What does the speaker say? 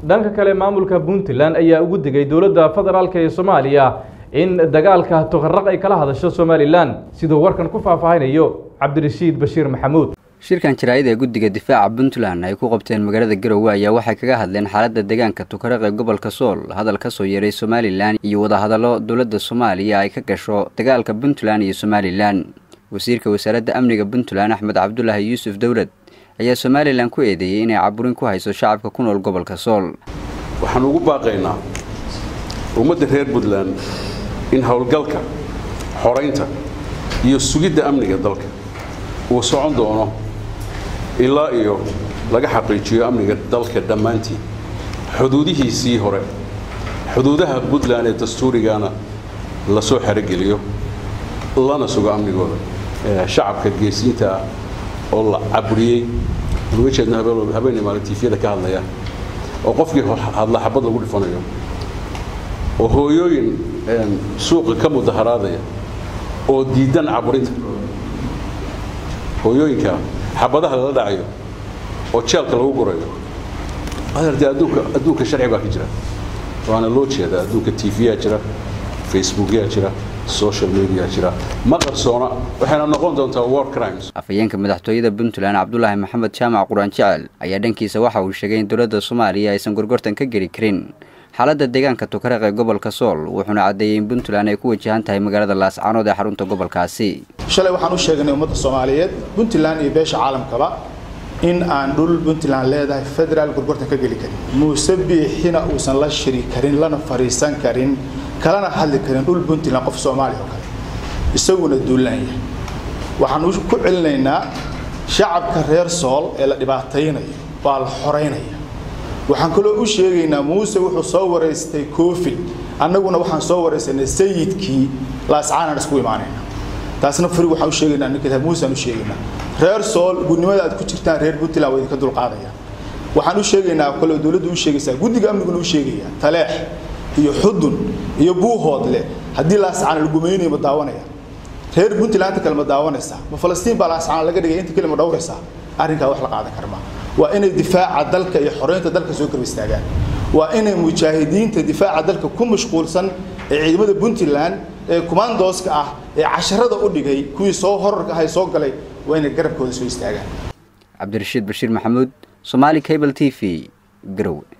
dhanka kale maamulka puntland ayaa ugu digay dowladda federaalk ee soomaaliya in dagaalka tuqaraq ay kala hadasho somalilan siduu warkan ku faahfaahinayo cabdirashiid bashiir maxamuud shirkan jaraa'id ee guddiga difaaca puntland ay ku qabteen magaalada garowe ayaa waxay kaga hadleen xaaladda deegaanka tukaraq ee gobolka sool hadal ka soo yeeray somalilan iyo wadahadallo dowladda soomaaliya ay ka gasho dagaalka puntland iyo somalilan wasiirka wasaaradda amniga puntland axmed cabdulaahi yuusuf dowlad ayaa somalilan ku eedeeyey inay caburin ku hayso shacabka ku nool gobolka sool waxaan ugu baaqaynaa ummadda reer puntland in howlgalka xoraynta iyo sugidda amniga dalka uu socon doono ilaa iyo laga xaqiijiyo amniga dalka dhammaantii xuduudihiisii hore xuduudaha puntland ee dastuurigana lasoo xerogeliyo lana sugo amnigooda shacabka geesiinta ah oo la caburiyey uga jeedno habeenay maalin tiifiyada ka hadlaya oo qofkii hadla xabad lagu dhifanayo oo hooyooyin suuqa ka mudaharaadaya oo diidan caburinta hooyooyinka xabadaha lala dhacayo oo jeelka lagu gurayo adeerte adduunka adduunka sharci baa ka jira waana loo jeedaa adduunka tv-yaa jira facebookyaa jira social media jira ma qarsoona waxayna noqon doontaa war crimes afhayeenka madaxtooyada puntland cabdulaahi maxamed jaamac quraan jecel ayaa dhankiisa waxa uu sheegay in dowladda soomaaliya aysan gorgortan ka geli karin xaaladda deegaanka tukaraq ee gobolka sool wuxuuna caddeeyey in puntland ay ku wajahan tahay magaalada laascaanood ee xarunta gobolkaasi shalay waxaan u sheegnay ummadda soomaaliyeed puntland iyo beesha caalamkaba in aan dhul puntland leedahay federaal gorgortan ka geli karin muuse biixina uusan la shiri karin lana fariisan karin kalana hadli karin dhul puntland qof soomaaliya oo kale isaguna duulaan yahay waxaan ku celinaynaa shacabka reer sool ee la dhibaataynayo waa la xoraynaya waxaan kaloo u sheegaynaa muuse wuxuu soo waraystay koofil annaguna waxaan soo waraysanay sayidkii laascaanaan isku imaanayna taasna furi waxaan u sheegaynaa ninka muuse aan u sheegaynaa reer sool gudnimada aad ku jirtaan reer puntland waa idinka dulqaadayaan waxaan u sheegaynaa kaloo dowladdu u sheegaysaa guddiga amniguna u sheegaya taleex iyo xudun iyo buuhoodle haddii laascaan la gumaynayo ma daawanaya reer puntland kale ma daawanaysaa ma falastiin baa laascaan laga dhigay inta kale ma dhowraysaa arrinkaa wax la qaadan karma waa inay difaaca dalka iyo xoreynta dalka soo garba istaagaan waa inay mujaahidiinta difaaca dalka ku mashquulsan ee ciidamada puntland ee kumaandooska ah ee casharada u dhigay kuwii soo horarka ahay soo galay waa inay garabkooda soo istaagaan cabdirashiid bashiir maxamuud somaali cable t v garowe